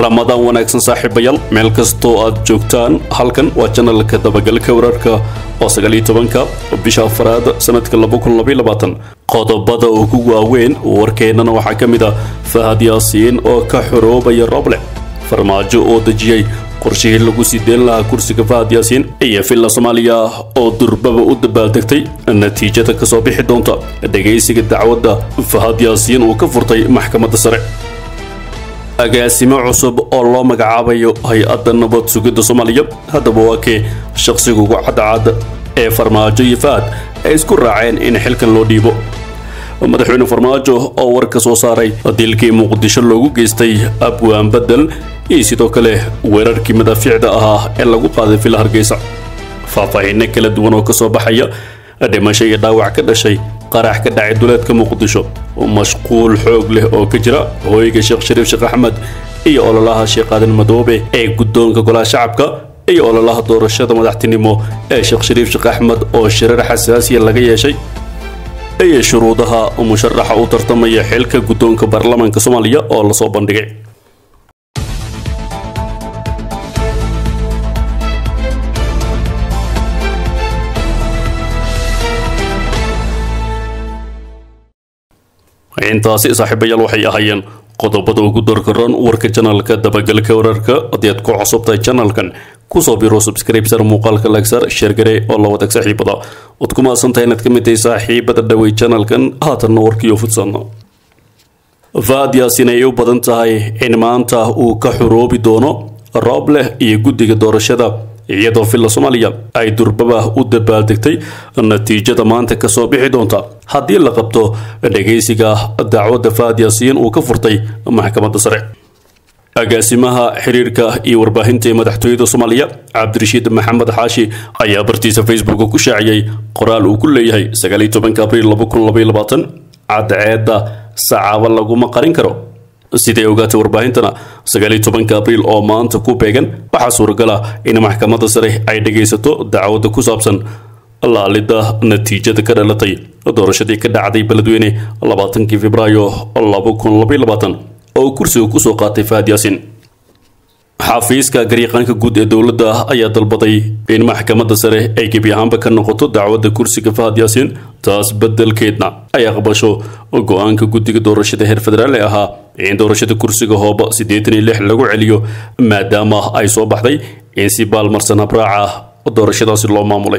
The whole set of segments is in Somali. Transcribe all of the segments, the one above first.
ramadaan wanaagsan saaxiibayaal meel kastoo aad joogtaan halkan waa janalka dabagalka wararka oo sagaaliyo tobanka bisha afraad sanadka laba kun labaiyo labaatan qodobada ugu waaweyn warkeennana waxaa ka mid ah fahad yaasiin oo ka xoroobaya roble farmaajo oo dejiyey qorshihii lagu sii deen lahaa kursiga fahad yaasiin iyo villa soomaaliya oo durbaba u dabaaldegtay natiijada kasoo bixi doonta dhegaysiga dacwadda fahad yaasiin uu ka furtay maxkamadda sare agaasimo cusub oo loo magacaabayo hay-adda nabad sugidda soomaaliya haddaba waa kee shaqsiga ugu cadcad ee farmaajo iyo fahad ay isku raaceen in xilkan loo dhiibo madaxweyne farmaajo oo war ka soo saaray dilkii muqdisho loogu geystay abwaan bedel iyo sidoo kale weerarkii madaafiicda ahaa ee lagu qaaday villa hargeysa faahfaahiino kala duwan oo kasoo baxaya dhimasho iyo dhaawac ka dhashay qarax ka dhacay duleedka muqdisho mashquul xoog leh oo ka jira hooyga sheekh shariif sheekh axmed iyo ololaha sheekh aadan madoobe ee guddoonka golaha shacabka iyo ololaha doorashada madaxtinimo ee sheekh shariif sheekh axmed oo shirar xasaasiya laga yeeshay iyo shuruudaha musharaxa u tartamaya xilka guddoonka baarlamaanka soomaaliya oo lasoo bandhigay intaasi saaxiibayaal waxay ahaayeen qodobada ugu dorkaran warka janalka dabagalka wararka haddii aad ku cusubtahay janalkan kusoo biro subscribesar muuqaalka lagsar sheergare oo la wadag saaxiibada waad ku maasantahay inaad ka mid tahay saaxiibada dhawey janalkan haatanna warkiyo fudsan faad yaasin ay u badan tahay in maanta uu ka xoroobi doono roob leh iyo guddiga doorashada iyadoo villa soomaaliya ay durbaba u dabaaldegtay natiijada maanta kasoo bixi doonta haddii la qabto dhagaysiga dacwadda fahad yaasiin uu ka furtay maxkamadda sare agaasimaha xiriirka iyo warbaahinta ee madaxtooyada soomaaliya cabdirashiid maxamed xaashi ayaa bartiisa facebook ku shaaciyey qoraal uu ku leeyahay sagaaliyo tobanka abriil laba kun labaiyo labaatan cadceedda sacaaba laguma qarin karo siday ogaatay warbaahintana sagaaliyo tobanka abriil oo maanta ku beegan waxaa suuragal ah in maxkamadda sare ay dhagaysato dacwadda ku saabsan laalidda natiijada ka dhalatay doorashadii ka dhacday beledweyne labaatankii februaayo laba kun labaiyo labaatan oo kursiga kusoo qaatay fahad yaasiin xafiiska garyaqaanka guud ee dowladda ayaa dalbaday in maxkamadda sare ay gebi ahaanba ka noqoto dacwadda kursiga fahad yaasiin taas beddelkeedna ay aqbasho go-aanka guddiga doorashada heer federaal ee ahaa in doorashada kursiga hooba siddeetan iyo lix lagu celiyo maadaama ay soo baxday in si baalmarsan habraaca doorashadaasi loo maamulay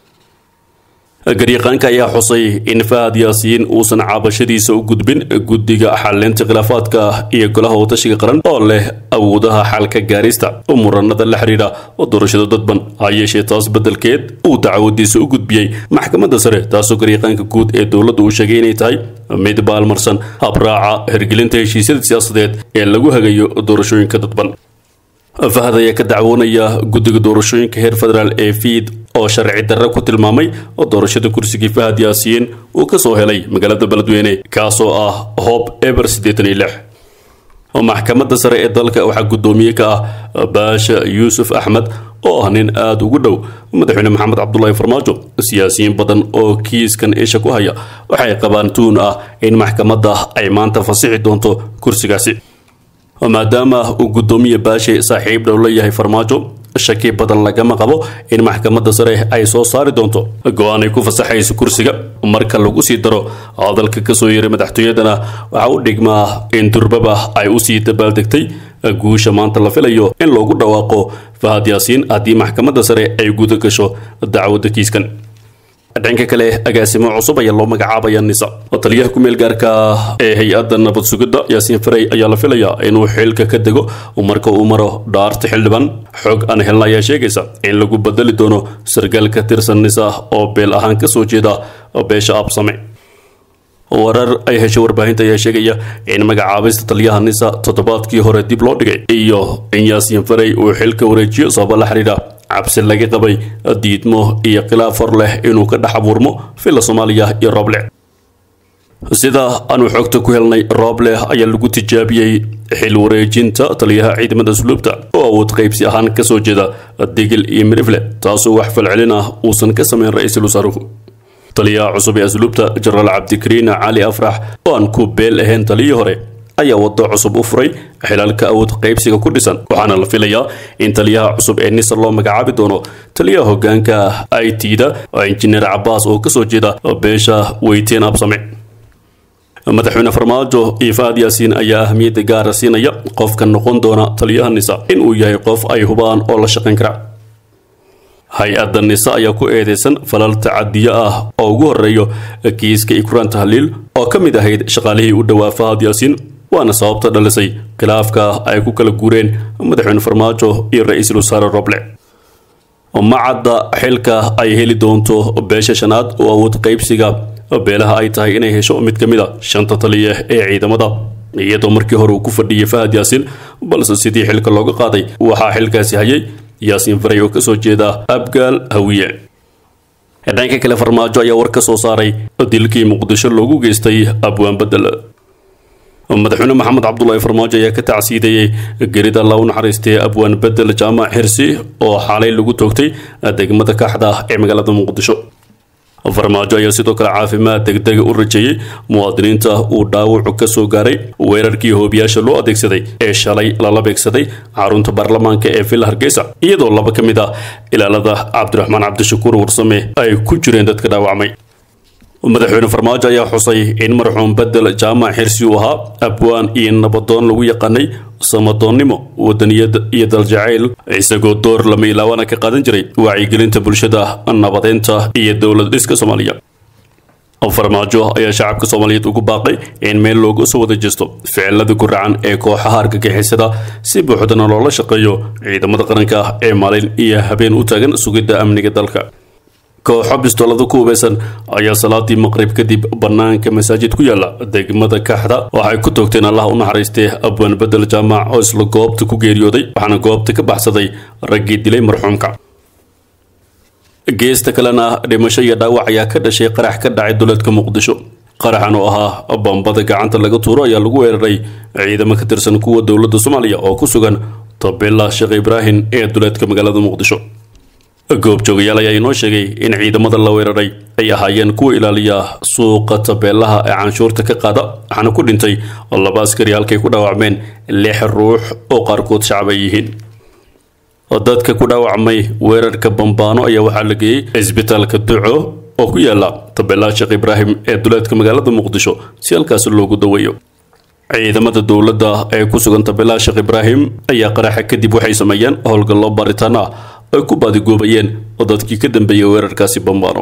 garyaqaanka ayaa xusay in fahad yaasiin uusan cabashadiisa u gudbin guddiga xalinta khilaafaadka iyo golaha watashiga qaran oo leh awoodaha xalka gaarista muranada la xiriira doorashada dadban ha yeeshee taas beddelkeed uu dacwadiisa u gudbiyey maxkamadda sare taasoo garyaqaanka guud ee dowladda uu sheegay inay tahay mid baalmarsan habraaca hirgelinta heshiisyada siyaasadeed ee lagu hagayo doorashooyinka dadban fahad ayaa ka dacwoonaya guddiga doorashooyinka heer federaal ee fiid oo sharci darre ku tilmaamay doorashada kursigii fahad yaasiin uu ka soo helay magaalada beledweyne kaasoo ah hoob eber siddeetan iyo lix maxkamadda sare ee dalka waxaa guddoomiye ka ah baasha yuusuf axmed oo ah nin aada ugu dhow madaxweyne maxamed cabdulaahi farmaajo siyaasiyiin badan oo kiiskan isha ku haya waxay qabaan tuun ah in maxkamadda ay maanta fasixi doonto kursigaasi maadaama uu guddoomiye baashe saaxiib dhow la yahay farmaajo shaki badan lagama qabo in maxkamadda sare ay soo saari doonto go-aan ay ku fasaxayso kursiga marka lagu sii daro hadalka kasoo yeeray madaxtooyadana waxaa u dhigmaa in durbaba ay usii dabaaldegtay guusha maanta la filayo in loogu dhawaaqo fahad yaasiin haddii maxkamadda sare ay guda gasho dacwadda kiiskan dhanka kale agaasimo cusub ayaa loo magacaabaya nisa taliyaha ku meel gaarka ee hay-adda nabad sugidda yaasiin farey ayaa la filayaa inuu xilka ka dego marka uu maro dhaarta xildhibaan xog aan helna ayaa sheegaysa in lagu bedeli doono sargaal ka tirsan nisa oo beel ahaan kasoo jeeda beesha absame warar ay heshay warbaahinta ayaa sheegaya in magacaabista taliyaha nisa toddobaadkii hore dib loo dhigay iyo in yaasiin farey uu xilka wareejiyo sababa la xidhiidha cabsi laga qabay diidmo iyo khilaaf hor leh inuu ka dhex abuurmo villa soomaaliya iyo rooble sida aanu xogta ku helnay rooble ayaa lagu tijaabiyey xil wareejinta taliyaha ciidamada asluubta oo awood qaybsi ahaan kasoo jeeda digil iyo mirifle taasoo wax falcelin ah uusan ka samayn ra-iisul wasaaruhu taliyaha cusub ee asluubta jenaraal cabdikariin cali afrax oo aan ku beel ahayn taliyii hore ayaa waddo cusub u furay xilalka awood qaybsiga ku dhisan waxaana la filayaa in taliyaha cusub ee nisa loo magacaabi doono taliyaha hogaanka i t da oo injineer cabaas oo kasoo jeeda beesha weyteen absame madaxweyne farmaajo iyo fahad yaasiin ayaa ahmiyadda gaara siinaya qofka noqon doona taliyaha nisa in uu yahay qof ay hubaan oo la shaqayn kara hay-adda nisa ayaa ku eedeysan falal tacadiyo ah oo ugu horeeyo kiiska ikraan tahliil oo ka mid ahayd shaqaalihii u dhowaa fahad yaasiin waana sababta dhalisay khilaafka ay ku kala guureen madaxweyne farmaajo iyo ra-iisul wasaare roble macadda xilka ay heli doonto beesha shanaad oo awood qaybsiga beelaha ay tahay inay hesho mid ka mid a shanta taliya ee ciidamada iyadoo markii hore uu ku fadhiyay fahad yaasiin balse sidii xilka looga qaaday waxaa xilkaasi hayay yaasiin faray oo kasoo jeeda abgaal hawiye dhanka kale farmaajo ayaa war ka soo saaray dilkii muqdisho loogu geystay abwaan bedel madaxweyne maxamed cabdulaahi farmaajo ayaa ka tacsiideeyey gerida alla u naxariistay abwaan bedel jaamac xirsi oo xaalay lagu toogtay degmada kaxda ee magaalada muqdisho farmaajo ayaa sidoo kale caafimaad degdega u rajeeyey muwaadiniinta uu dhaawacu ka soo gaaray weerarkii hoobiyaasha loo adeegsaday ee shalay lala beegsaday xarunta baarlamaanka ee villa hargeysa iyadoo laba ka mid ah ilaalada cabdiraxmaan cabdishakuur warsame ay ku jireen dadka dhaawacmay madaxweyne farmaajo ayaa xusay in marxuum bedel jaamac xirsi uu ahaa abwaan iyo nabadoon lagu yaqaanay samadoonnimo wadaniyad iyo daljacayl isagoo door lama ilaawana ka qaadan jiray wacyigelinta bulshada nabadeynta iyo dowlad dhiska soomaaliya farmaajo ayaa shacabka soomaaliyeed ugu baaqay in meel looga soo wada jeesto ficilada guracan ee kooxaha argagixisada si buuxdana loola shaqeeyo ciidamada qaranka ee maalin iyo habeen u taagan sugidda amniga dalka kooxo bistoolada ku hubeysan ayaa salaadii maqrib kadib banaanka masaajid ku yaala degmada kaxda waxay ku toogteen allah u naxariistee abwaan bedel jaamac oo isla goobta ku geeriyooday waxaana goobta ka baxsaday raggii dilay marxuumka geesta kalena dhimasho iyo dhaawac ayaa ka dhashay qarax ka dhacay duleedka muqdisho qaraxan oo ahaa bambada gacanta laga tuuro ayaa lagu weeraray ciidamo ka tirsan kuwa dowladda soomaaliya oo ku sugan tabela sheekh ibraahim ee duleedka magaalada muqdisho goobjoogayaal ayaa inoo sheegay in ciidamada la weeraray ay ahaayeen kuwa ilaaliya suuqa tabeelaha ee canshuurta ka qaada waxaana ku dhintay laba askari halkay ku dhaawacmeen lix ruux oo qaarkood shacab ay yihiin dadka ku dhaawacmay weerarka bambaano ayaa waxaa la geeyey cisbitaalka duco oo ku yaala tabeelaha sheekh ibraahim ee duleedka magaalada muqdisho si halkaasi loogu daweeyo ciidamada dowladda ee ku sugan tabeelaha sheekh ibraahim ayaa qaraxa kadib waxay sameeyeen howlgallo baaritaan ah ay ku baadigoobayeen oo dadkii ka dambeeyay weerarkaasi bambaano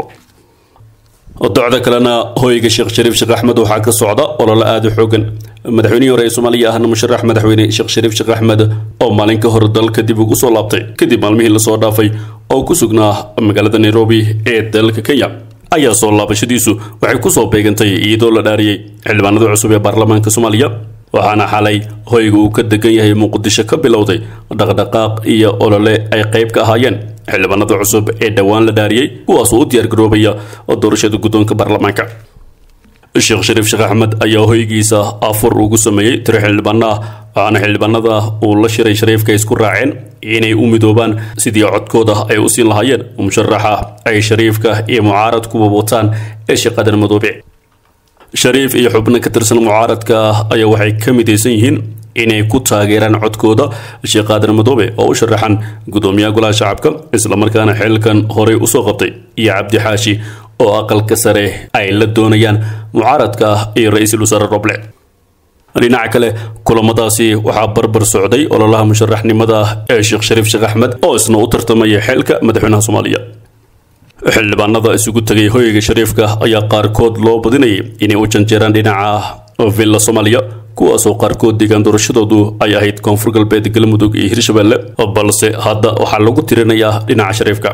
docda kalena hoyga sheekh shariif sheekh axmed waxaa ka socda ololo aada u xoogan madaxweynihii hore ee soomaaliya ahna musharax madaxweyne sheekh shariif sheekh axmed oo maalin ka hor dalka dib ugu soo laabtay kadib maalmihii lasoo dhaafay oo ku sugnaa magaalada nairobi ee dalka kenya ayaa soo laabashadiisu waxay kusoo beegantay iyadoo la dhaariyey xildhibaanada cusub ee baarlamaanka soomaaliya waxaana xalay hoyga uu ka degan yahay muqdisho ka bilowday dhaqdhaqaaq iyo olole ay qayb ka ahaayeen xildhibaanada cusub ee dhowaan la dhaariyey kuwaasoo u diyaargaroobaya doorashada guddoonka baarlamaanka sheekh shariif sheekh axmed ayaa hoygiisa afur ugu sameeyey tiro xildhibaano ah waxaana xildhibaanada uu la shiray shariifka isku raaceen inay u midoobaan sidii codkooda ay u siin lahaayeen musharaxa ay shariifka iyo mucaaradkuba wataan ee shaqadan madoobe shariif iyo xubno ka tirsan mucaaradka ayaa waxay ka midaysan yihiin inay ku taageeraan codkooda sheekh aadan madoobe oo u sharaxan gudoomiyaha golaha shacabka islamarkaana xilkan horey usoo qabtay iyo cabdi xaashi oo aqalka sare ay la doonayaan mucaaradka iyo ra-iisul wasaare roble dhinaca kale kulamadaasi waxaa barbar socday ololaha musharaxnimada ee sheekh shariif sheekh axmed oo isna u tartamaya xilka madaxweynaha soomaaliya xildhibaanada isugu tegay hoyga shariifka ayaa qaarkood loo badinayay inay u janjeeraan dhinaca villa soomaaliya kuwaasoo qaarkood deegaan doorashadoodu ay ahayd koonfur galbeed galmudug iyo hirshabelle balse hadda waxaa lagu tirinayaa dhinaca shariifka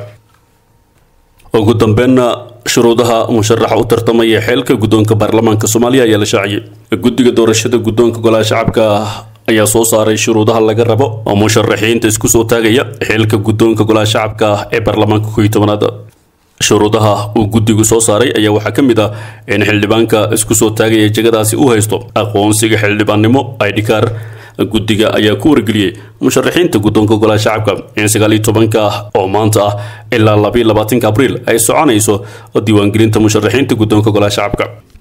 ugu dambeynna shuruudaha musharaxa u tartamaya xeelka guddoonka baarlamaanka soomaaliya ayaa la shaaciyey guddiga doorashada guddoonka golaha shacabka ayaa soo saaray shuruudaha laga rabo oo musharaxiinta isku soo taagaya xeelka guddoonka golaha shacabka ee baarlamaanka kow iyo tobanaad shuruudaha uu guddigu soo saaray ayaa waxaa ka mid ah in xildhibaanka isku soo taagaya jegadaasi u haysto aqoonsiga xildhibaannimo idhikaar guddiga ayaa ku wargeliyey musharaxiinta guddoonka golaha shacabka in sagaal iyo tobanka oo maanta ah ilaa labayo labaatanka abriil ay soconayso diiwaangelinta musharaxiinta guddoonka golaha shacabka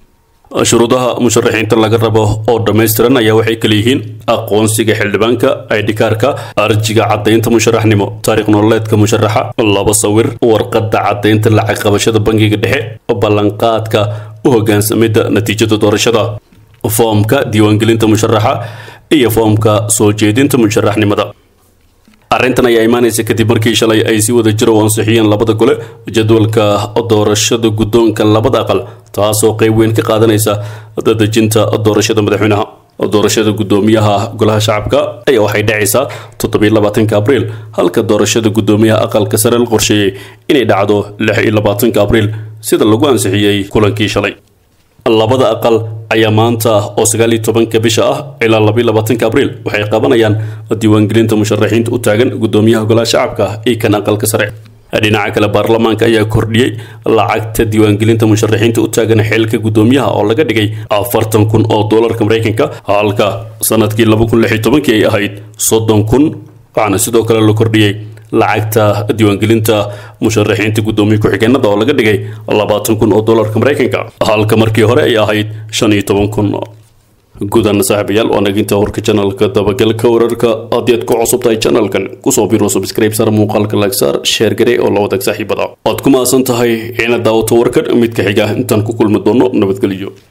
shuruudaha musharaxiinta laga rabo oo dhammaystiran ayaa waxay kala yihiin aqoonsiga xildhibaanka idhikaarka arjiga caddaynta musharaxnimo taariikh nololeedka musharaxa laba sawir warqadda caddaynta lacag qabashada bangiga dhexe ballanqaadka u hogaansamida natiijada doorashada foomka diiwaangelinta musharaxa iyo foomka soo jeedinta musharaxnimada arrintan ayaa imaanaysa kadib markii shalay ay si wada jir u ansixiyeen labada gole jadwalka doorashada guddoonka labada aqal taasoo qayb weyn ka qaadanaysa dadejinta doorashada madaxweynaha doorashada guddoomiyaha golaha shacabka ayaa waxay dhacaysaa toddobiyo labaatanka abriil halka doorashada guddoomiyaha aqalka sare la qorsheeyey inay dhacdo lix iyo labaatanka abriil sida lagu ansixiyey kulankii shalay labada aqal ayaa maanta oo sagaal iyo tobanka bisha ah ilaa labayo labaatanka abriil waxay qabanayaan diiwaangelinta musharaxiinta u taagan guddoomiyaha golaha shacabka iyo kan aqalka sare dhinaca kale baarlamaanka ayaa kordhiyey lacagta diiwaangelinta musharaxiinta u taagan xilka guddoomiyaha oo laga dhigay afartan kun oo doolarka maraykanka halka sanadkii laba kun lix iyo tobankii ay ahayd soddon kun waxaana sidoo kale la kordhiyey lacagta diiwaangelinta musharaxiinta guddoomiye ku-xigeenada oo laga dhigay labaatan kun oo doolarka maraykanka halka markii hore ay ahayd shan iyo toban kun gudan saaxiibayaal waa naginta warka janalka dabagalka wararka haddii aad ku cusub tahay janalkan kusoo biro subscribe sar muuqaalka lagsaar sheer gare oo la wadaag saaxiibada waad ku mahadsan tahay inaad daawato warkan midka xiga intaan ku kulmi doono nabadgelyo